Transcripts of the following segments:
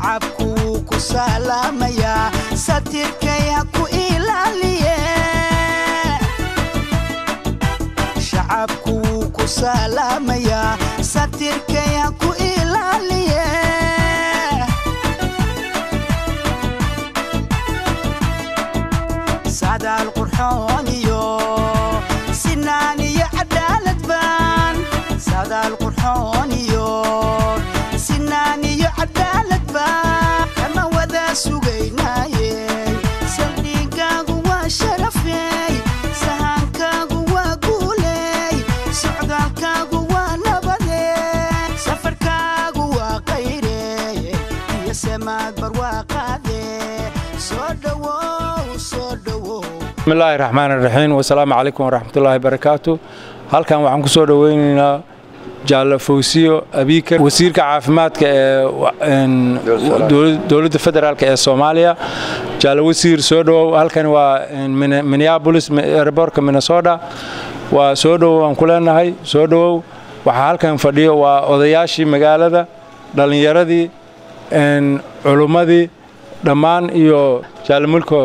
shacabku wuu ku salaamayaa satirkay ha ku ilaaliye shacabku wuu ku salaamayaa satirkay ha ku ilaaliye sadaal qurxoon iyo sinaan iyo cadaalad baan sadaal qurxoon iyo sinaan iyo cadaalad baan kama wada sugaynaaye saldhigaagu waa sharafey sahankaagu waa guuley socdaalkaagu waa nabade safarkaagu waa qayre iyo samaad barwaaqaade soo dhowow soo dhowow bismillaahi raxmaan raxiim wasalaamu calaykum waraxmatullaahi barakaatu halkan waxaan ku soo dhoweynaynaa jaalle fawsiyo abiikar wasiirka caafimaadka ee dowladda federaalk ee soomaaliya jaalle wasiir soo dhowow halkan waa minneabolis airbortka minnesota waa soo dhowow aan ku leenahay soo dhowow waxaa halkan fadhiyo waa odayaashii magaalada dhallinyaradii culummadii dhammaan iyo jaalle mulko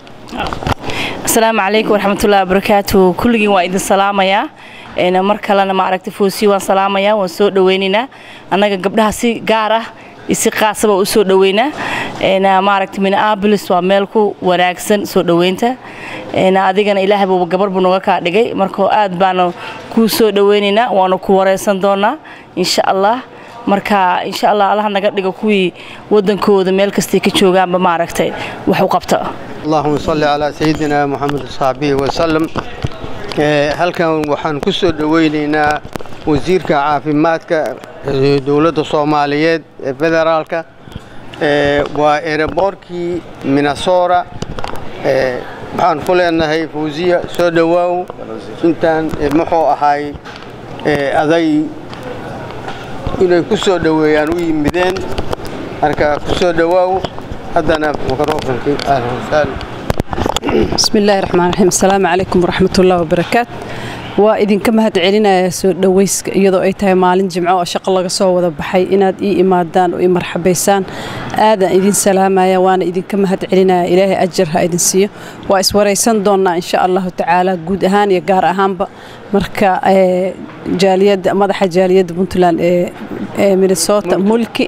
asalaamu calaykum waraxmatullahi wabarakaatu kulligiin waa idin salaamayaa mar kalena maaragta foosiyo waan salaamayaa waan soo dhoweynaynaa annaga gabdhaha si gaar ah iyo si qaasaba u soo dhoweynaa maaragta minneabolis waa meel ku wanaagsan soo dhoweynta adigana ilaahay buuba gabar buu nooga kaa dhigay marka aad baanu kuu soo dhoweynaynaa waanu ku wareysan doonaa insha allah marka insha allah allaha naga dhigo kuwii wadankooda meel kastay ka joogaanba maaragtay wax u qabta allahuma salli calaa sayidina moxamed saxbihi wasalam halkan waxaan ku soo dhoweynaynaa wasiirka caafimaadka dowladda soomaaliyeed ee federaalka waa ereborkii minnesota waxaan ku leenahay fawsiya soo dhowaaw intaan muxuu ahay aday inay ku soo dhoweeyaan u yimideen marka ku soo dhowaaw haddana mikrofonkii ahlan wasahlan بسم الله الرحمن الرحيم السلام عليكم ورحمة الله وبركاته waa idinka mahad celinaya soo dhowayska iyadoo ay tahay maalin jimco oo shaqo laga soo wada baxay inaad ii imaadaan oo ii marxabaysaan aadaan idin salaamaya waana idinka mahad celinaya ilaahay ajar ha idin siiyo waa iswaraysan doonnaa insha allahu tacaala guud ahaan iyo gaar ahaanba marka jaaliyadda madaxa jaaliyadda puntland ee minnesota mulki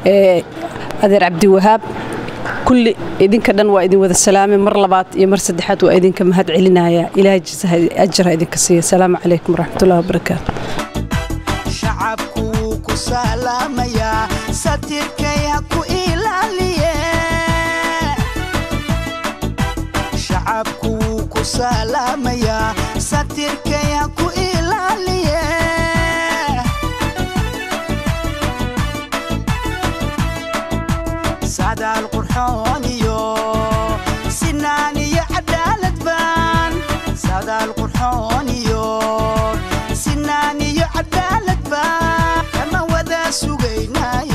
adeer cabdiwahaab kulli idinka dhan waa idin wada salaamay mar labaad iyo mar saddexaad waa idinka mahad celinaya ilaahay ajar ha idinka siiya asalaamu calaykum waraxmatullahi wabarakaatu shacabku wuu ku salaamayaa satirkay ha ku ilaaliye shacabku wuu ku salaamayaa satirkay ha ku ilaaliye sadaal qurxoon iyo sinaan iyo cadaalad baan sadaal qurxoon iyo sinaan iyo cadaalad baan kama wada sugaynaaye